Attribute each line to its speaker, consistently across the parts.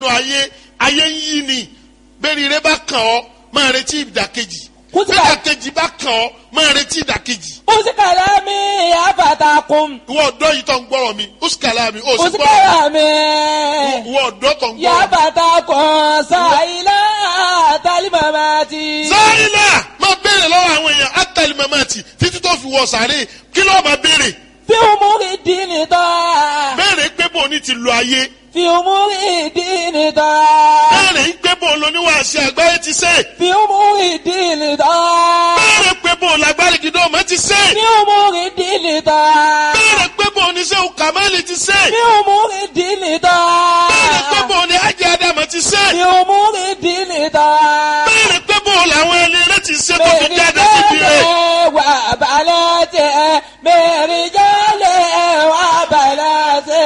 Speaker 1: ayé ayé ń yí ni bẹ́ẹ̀ni rẹ bá kàn ọ́ máa retí ìdàkejì
Speaker 2: Kútìbà-
Speaker 1: bẹ́ẹ̀ ìdàkejì bá kàn ọ́ máa retí ìdàkejì
Speaker 2: usikala mi yafatakun
Speaker 1: ìwọ ọ̀dọ́ yìí tó ń gbọ́rọ̀ mi usikala mi ó sì gbọ́rọ̀
Speaker 2: usikala mi
Speaker 1: ìwọ ọ̀dọ́ tó ń gbọ́rọ̀ mi.
Speaker 2: yafatakun sayila talimamati.
Speaker 1: sáyìnà máa béèrè lọ́wọ́ àwọn èèyàn átàlí mamati títí tó fi wọ sàárè kí ló máa béèrè
Speaker 2: fi umuri dini tọ́
Speaker 1: béèrè pé bò ní ti lo ayé
Speaker 2: fi umuri dini tọ́
Speaker 1: béèrè pé bò lóníwàásí àgbáyé ti ṣe
Speaker 2: fi umuri dini tọ́
Speaker 1: béèrè pé bò lágbárí gidọ́ ọmọ ti ṣe
Speaker 2: fi umuri dini tọ́
Speaker 1: béèrè pé bò ní sẹ́wù kàmáìlì ti ṣe
Speaker 2: fi umuri dini tọ́
Speaker 1: béèrè pé bò ní ájì ádámù ti ṣe
Speaker 2: fi umuri dini tọ́.
Speaker 1: béèrè pé bò làwọn ẹni rẹ ti ṣe tó fi jáde síbi rẹ
Speaker 2: wà balẹ̀ tẹ̀ mẹ́rin jálẹ̀ wà balẹ̀ tẹ̀.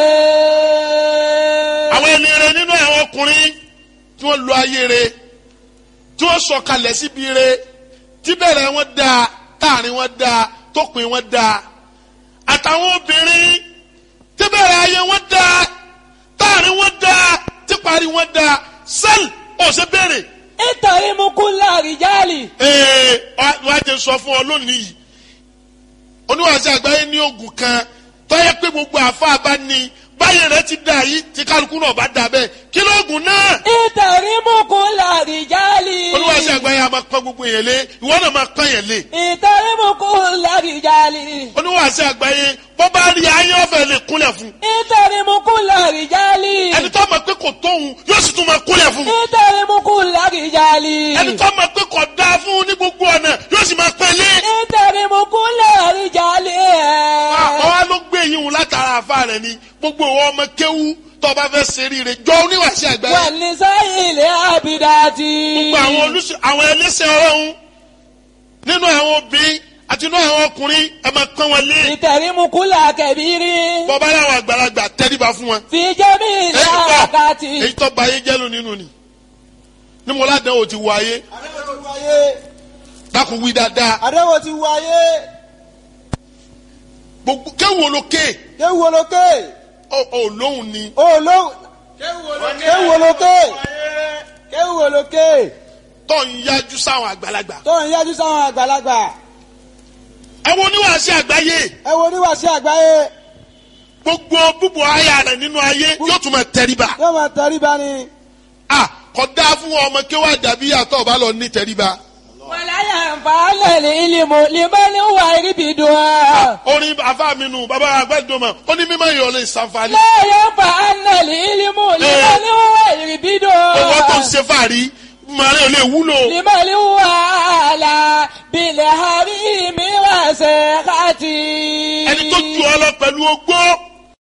Speaker 1: àwọn ẹni rẹ nínú àwọn ọkùnrin tí wọ́n lo ayé rẹ tí wọ́n sọ̀kalẹ̀ síbi rẹ tí bẹ̀rẹ̀ wọn dáa táàrin wọn dáa tópin wọn dáa àtàwọn obìnrin tí bẹ̀rẹ̀ ayé wọn dáa táàrin wọn dáa tí parí wọn dáa sẹ́ẹ̀lì ọ̀sẹ̀ bẹ̀rẹ̀
Speaker 2: nítorí mú kú láàrìjálì.
Speaker 1: ee wàá jẹ sọ fún ọ lónìí yìí oníwàásù àgbáyé ní oògùn kan tọ́yẹ pé gbogbo àfa bá ní báyìí rẹ ti dà yìí tí kálukú náà bá dà bẹ́ẹ̀ kí lóògùn náà
Speaker 2: nítorí mú kú láàrìjálì.
Speaker 1: oníwàásù àgbáyé a máa pọ́n gbogbo yẹn lé ìwọ náà máa pọ́n yẹn lé
Speaker 2: nítorí mú kú láàrìjálì.
Speaker 1: oníwàásù àgbáyé bọ́ bá rí ayé ọ̀fẹ́ lè kúnlẹ̀ fún
Speaker 2: nítorí mú kú láàrìjálì.
Speaker 1: ẹni tó mọ̀ pé kò tóhun yóò sì tún máa kúnlẹ̀ fún
Speaker 2: nítorí mú kú láàrìjálì.
Speaker 1: ẹni tó mọ̀ pé kò dáa fún ní gbogbo ọ̀nà yóò sì máa pẹ́ lé
Speaker 2: nítorí mú kú láàrìjálì.
Speaker 1: àwọn wa ló gbé yín wò látara àfa rẹ ni gbogbo ìwọ ọmọ kéwú tó bá fẹ́ ṣeré rẹ jọ oníwàásù àgbáyé
Speaker 2: wà ní sáyìlẹ̀ àbídájì.
Speaker 1: gbogbo àwọn olùsọ àwọn ẹlẹ́sẹ̀ ọlọ́run nínú àwọn obìnrin àti nínú àwọn ọkùnrin ẹ máa pọ́n wọn lé
Speaker 2: ìtẹ̀rímukúlà kẹ̀bírí.
Speaker 1: bọ́bá láwọn àgbàlagbà tẹ́ríba fún wọn.
Speaker 2: fi jẹ́mi
Speaker 1: èyí
Speaker 2: ìlàkàtì.
Speaker 1: èyí tó ba ayé jẹ́lu nínú ni ní mo ládàá o ti wọ ayé
Speaker 3: àdéhùn ti wáyé
Speaker 1: dákun wí dáadáa
Speaker 3: àdéhùn ti wáyé
Speaker 1: gbogbo kéwòn lókè
Speaker 3: kéwù olókè
Speaker 1: ọ ọ lóhùn ni
Speaker 3: olóhùn kéwù olókè kéwù olókè
Speaker 1: tó ń yájú sáwọn àgbàlagbà.
Speaker 3: tó ń yájú sáwọn àgbàlagbà
Speaker 1: ẹ wo oníwàásí àgbáyé
Speaker 3: ẹ wo oníwàásí àgbáyé
Speaker 1: gbogbo búbu aya rẹ nínú ayé yóò tún máa tẹríba.
Speaker 3: yóò máa tẹríba ni
Speaker 1: a kò dáa fún ọmọ kéwà dàbí àtọ̀ bá lọ ní tẹríba.
Speaker 2: wàláyà nfààlẹ̀ ní ìlímù limani wà ríbidùn á.
Speaker 1: orin afa mi nù bàbá agbẹ́dọ̀mọ̀ ó ní mímọ́ ìyọ̀lẹ̀ ìsànfàní.
Speaker 2: lẹ́yìn nfààlẹ̀ ní ìlímù limani wà ríbidùn á.
Speaker 1: owó tó ń ṣe fàárí màrí ò lè wúlò.
Speaker 2: limani wà là bilẹ̀ hàbí mi wà sẹ́kàtì.
Speaker 1: ẹni tó ju ọ lọ pẹ̀lú ogbó